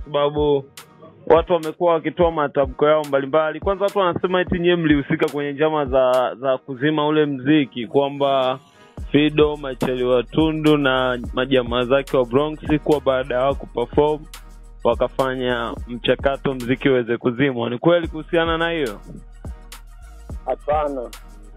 sababu watu wamekuwa wakitoa matamko yao mbalimbali. Kwanza watu wanasema eti nyewe mlihusika kwenye njama za za kuzima ule mziki, kwamba Fido, Machaliwa Tundu na majamaa zake wa Bronx kuwa baada ya wao kuperform wakafanya mchakato mziki uweze kuzimwa. Ni kweli kuhusiana na hiyo? Hapana,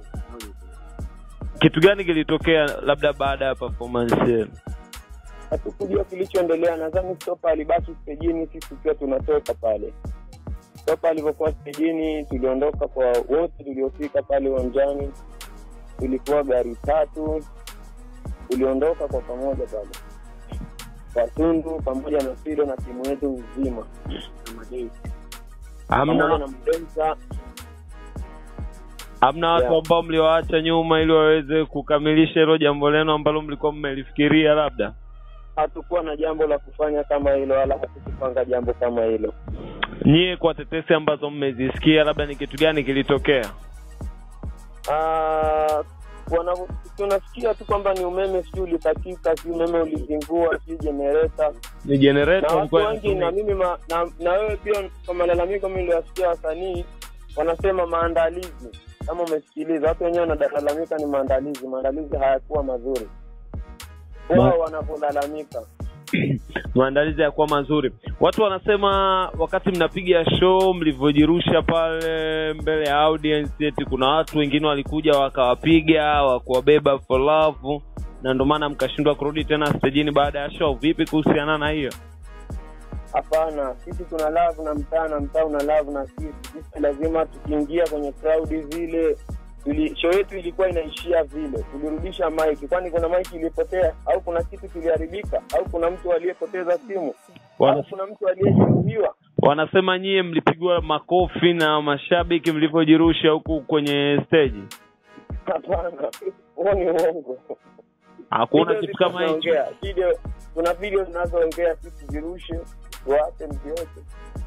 Kitu gani kilitokea labda baada ya performance yenu? hatukujua kilichoendelea. Nadhani Stopa alibaki stejini, sisi tukiwa tunatoka pale. Stopa alivyokuwa stejini, tuliondoka kwa wote tuliofika pale uwanjani, tulikuwa gari tatu, tuliondoka kwa pamoja pale Watundu pamoja na Fido na timu yetu nzima na Madei pamoja Hamna na Mdensa. hamna watu Yeah. ambao mliwaacha nyuma ili waweze kukamilisha hilo jambo lenu ambalo mlikuwa mmelifikiria labda? Hatukuwa na jambo la kufanya kama hilo, wala hatukupanga jambo kama hilo. Nyie kwa tetesi ambazo mmezisikia, labda ni kitu gani kilitokea? Ah, wana- tunasikia tu kwamba ni umeme sijui ulikatika, sijui umeme ulizingua, sijui jenereta Ni generator na watu ilikuwa wengi na inatumika. mimi ma, na, na wewe pia kwa malalamiko mimi niliwasikia wasanii wanasema maandalizi kama umesikiliza watu wenyewe wanalalamika ni maandalizi maandalizi hayakuwa mazuri wao wanapolalamika maandalizi yakuwa mazuri. Watu wanasema wakati mnapiga show mlivyojirusha pale mbele ya audience, eti kuna watu wengine walikuja wakawapiga wakuwabeba for love, na ndio maana mkashindwa kurudi tena stejini baada ya show. Vipi kuhusiana na hiyo? hapana sisi tuna love na mtaa na mtaa una love na sisi sisi lazima tukiingia kwenye crowd zile tuli, show yetu ilikuwa inaishia vile tulirudisha maiki kwani kuna maiki ilipotea au kuna kitu kiliharibika au kuna mtu aliyepoteza simu au Wana, kuna mtu aliyejeruhiwa wanasema nyie mlipigwa makofi na mashabiki mlivyojirusha huku kwenye stage. hapana huo ni uongo Hakuna Video kitu ziko kama hicho. zinaongea. video kuna video zinazoongea sisi zirushe tuache mtu yote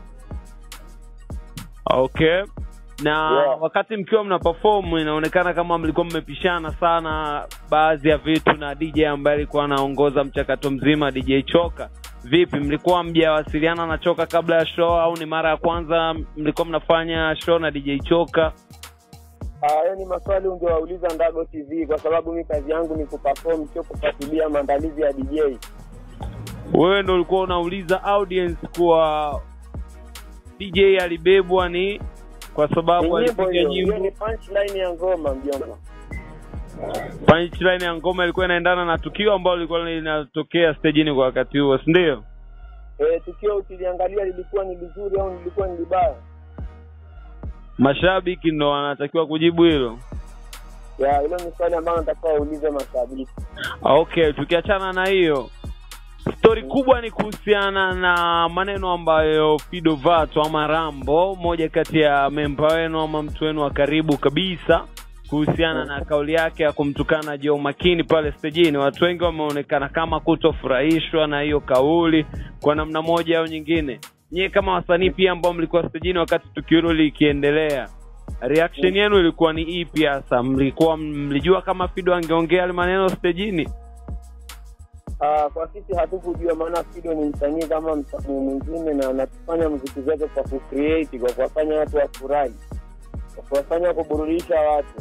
Okay. Na Yeah. wakati mkiwa mna perform inaonekana kama mlikuwa mmepishana sana baadhi ya vitu na DJ ambaye alikuwa anaongoza mchakato mzima DJ Choka. Vipi, mlikuwa mjawasiliana na Choka kabla ya show au ni mara ya kwanza mlikuwa mnafanya show na DJ Choka? hayo ni maswali ungewauliza ndago tv kwa sababu mi kazi yangu ni kuperform sio kufuatilia maandalizi ya dj Wewe ndo ulikuwa unauliza audience kuwa DJ alibebwa ni kwa sababu Ni nyimbo alipiga hiyo hiyo nyimbo ni punchline ya ngoma mjomba punchline ya ngoma ilikuwa inaendana na tukio ambalo lilikuwa linatokea stejini kwa wakati huo, si ndio? e, tukio ukiliangalia lilikuwa ni lizuri au lilikuwa ni libaya Mashabiki ndo wanatakiwa kujibu hilo. ya hilo ni swali ambayo natakiwa waulize mashabiki Okay, tukiachana na hiyo, stori kubwa ni kuhusiana na maneno ambayo Fido Vato ama Rambo, moja kati ya memba wenu ama mtu wenu wa karibu kabisa, kuhusiana na kauli yake ya kumtukana Joe Makini pale stejini. Watu wengi wameonekana kama kutofurahishwa na hiyo kauli kwa namna moja au nyingine. Nyie kama wasanii pia ambao mlikuwa stejini wakati tukio hilo likiendelea, reaction yenu ilikuwa ni ipi hasa? Mlikuwa mlijua kama Fido angeongea yale maneno stejini? Ah, kwa sisi hatukujua maana Fido ni msanii kama msanii mwingine na anatufanya muziki zake kwa kucreate kwa kuwafanya watu wafurahi kwa kuwafanya kuburudisha watu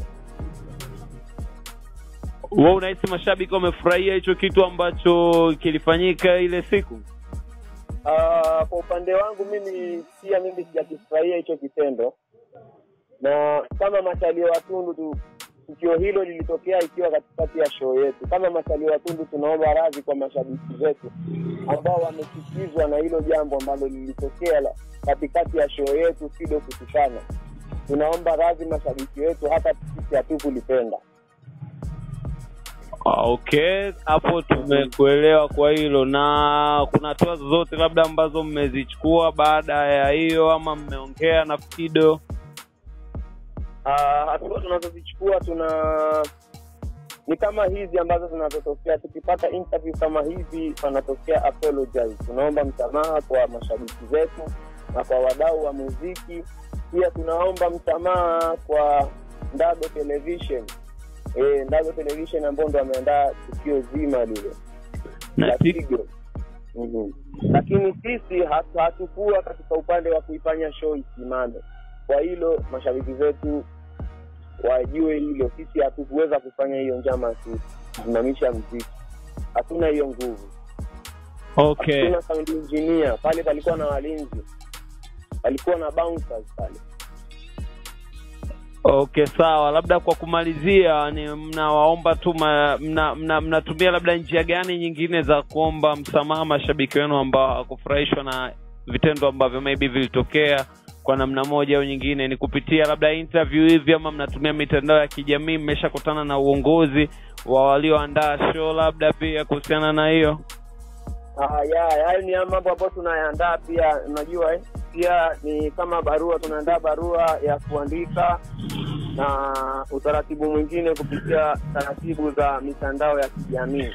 wewe unahisi mashabiki wamefurahia hicho kitu ambacho kilifanyika ile siku Ah, kwa upande wangu mimi pia mimi sijakifurahia hicho kitendo na kama machalio watundu tu tukio hilo lilitokea ikiwa katikati ya show yetu kama machalio watundu tunaomba radhi kwa mashabiki zetu ambao wamechukizwa na hilo jambo ambalo lilitokea la- katikati ya show yetu fido kutukana tunaomba radhi mashabiki wetu hata sisi hatukulipenda Ah, okay hapo tumekuelewa kwa hilo na kuna hatua zozote labda ambazo mmezichukua baada ya hiyo ama mmeongea na fido Ah, hatua tunazozichukua tuna ni kama hizi ambazo zinazotokea tukipata interview kama hivi panatokea apologize tunaomba msamaha kwa mashabiki zetu na kwa wadau wa muziki pia tunaomba msamaha kwa ndago television e, ndago television ambao ndo ameandaa tukio zima lile na, la ti- Tigo. Mhm. lakini sisi hatu- hatukuwa katika upande wa kuifanya show isimame kwa hilo mashabiki zetu wajue hilo sisi hatukuweza kufanya hiyo njama ya kusimamisha mziki hatuna hiyo nguvu okay hatuna sound engineer pale palikuwa na walinzi palikuwa na bouncers pale okay sawa labda kwa kumalizia ni mnawaomba tu ma- mna- mna- mnatumia labda njia gani nyingine za kuomba msamaha mashabiki wenu ambao hawakufurahishwa na vitendo ambavyo maybe vilitokea kwa namna moja au nyingine ni kupitia labda interview hivi ama mnatumia mitandao ya kijamii mmeshakutana na uongozi wa walioandaa show labda pia kuhusiana na hiyo Ah, ya hayo ni mambo ambayo tunayaandaa pia unajua eh? pia ni kama barua tunaandaa barua ya kuandika na utaratibu mwingine kupitia taratibu za mitandao ya kijamii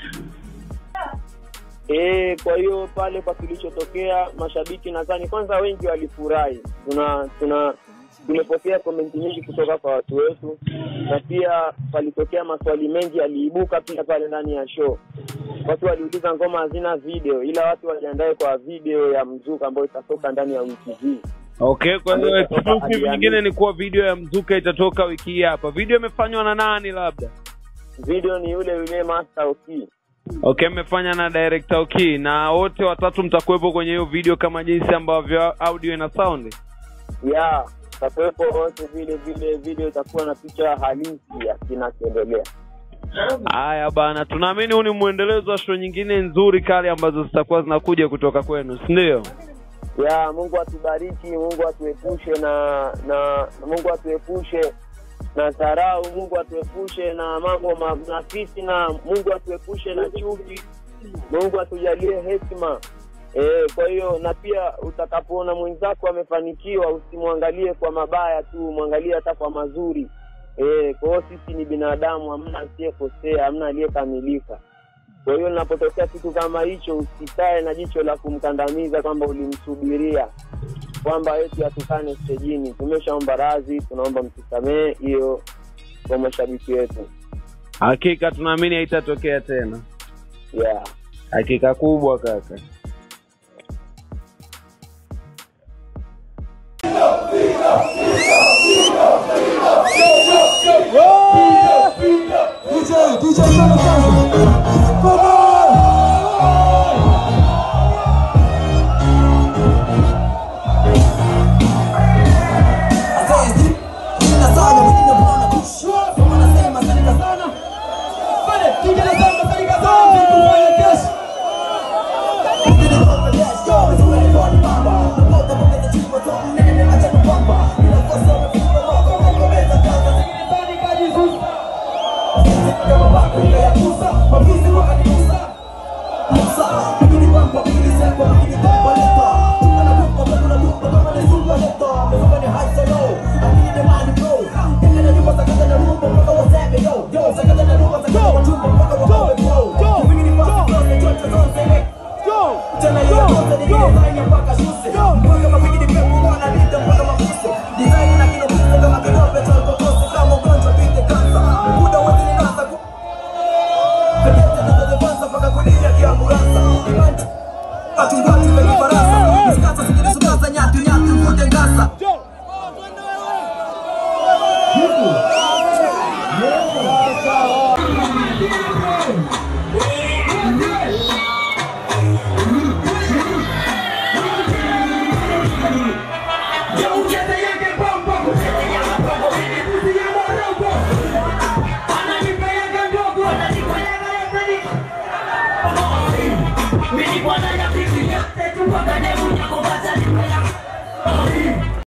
e, kwa hiyo pale kwa kilichotokea mashabiki nadhani kwanza wengi walifurahi tuna tuna tumepokea komenti nyingi kutoka kwa watu wetu na pia palitokea maswali mengi yaliibuka pia pale ndani ya show watu waliuliza ngoma hazina video ila watu wajiandae kwa video ya mzuka ambayo itatoka ndani ya wiki hii okay kwa hiyo Ambayo itatoka exclusive Alhamisi. nyingine ni kuwa video ya mzuka itatoka wiki hii hapa video imefanywa na nani labda video ni yule yule master ok okay mmefanya na director okay na wote watatu mtakuwepo kwenye hiyo video kama jinsi ambavyo audio ina sound ya takuwepo wote vile vile video itakuwa na picha halisi ya kinachoendelea haya bana tunaamini huu ni mwendelezo wa show nyingine nzuri kali ambazo zitakuwa zinakuja kutoka kwenu si ndio ya mungu atubariki mungu atuepushe na na mungu atuepushe na dharau mungu atuepushe na mambo ma- na fitina mungu atuepushe na chuki mungu atujalie hekima e, kwa hiyo na pia utakapoona mwenzako amefanikiwa usimwangalie kwa mabaya tu mwangalie hata kwa mazuri e, kwa hiyo sisi ni binadamu hamna asiyekosea hamna aliyekamilika kwa hiyo linapotokea kitu kama hicho usikae na jicho la kumkandamiza kwamba ulimsubiria kwamba eti atukane stejini tumeshaomba radhi tunaomba mtusamee hiyo kwa mashabiki wetu hakika tunaamini haitatokea tena yeah. hakika kubwa kaka DJ, DJ sana sana. Baba! Asante. Jina sana mwingine bwana kushua. Kama nasema salika sana. Pale, DJ nasema salika sana. Kufanya kesho. Mwingine bwana let's go. Mwingine bwana baba. Napote mbele chimbo to nene acha kupamba. Bila kosa umefunga mwako mwako meza kaza. Zingine tani kaji zusa. Kama bako ile ya kusa. Mafisi wakanigusa. Musa, pigini bamba, pigini sekwa, pigini bamba leta. Tunakupa, tunakupa, kama ni super leta. Mfuka ni high so low, lakini ni mali bro. Kenge na nyumba, sakata na rumba, mpaka waseme yo. Yo, sakata na rumba, sakata kwa chumba, mpaka wakowe bro. Pigini fast, zote, chote, zote, we. Tena hiyo yote ni design ya mpaka shuse. Mpaka mapigini pepo, wanalita mpaka mafuse. Design na kilo pise, kama kidope, chalko kose, kama ugonjwa, pite kansa. Muda wote ni nasa, ku- Pekete zinazofanza mpaka kulia kiamburanza. Imani, wachungaji wenye farasa. Miskasa zikijisukaza, nyatu, nyatu, mvute ngasa. Mimi bwana ya bibi yote tu mpaka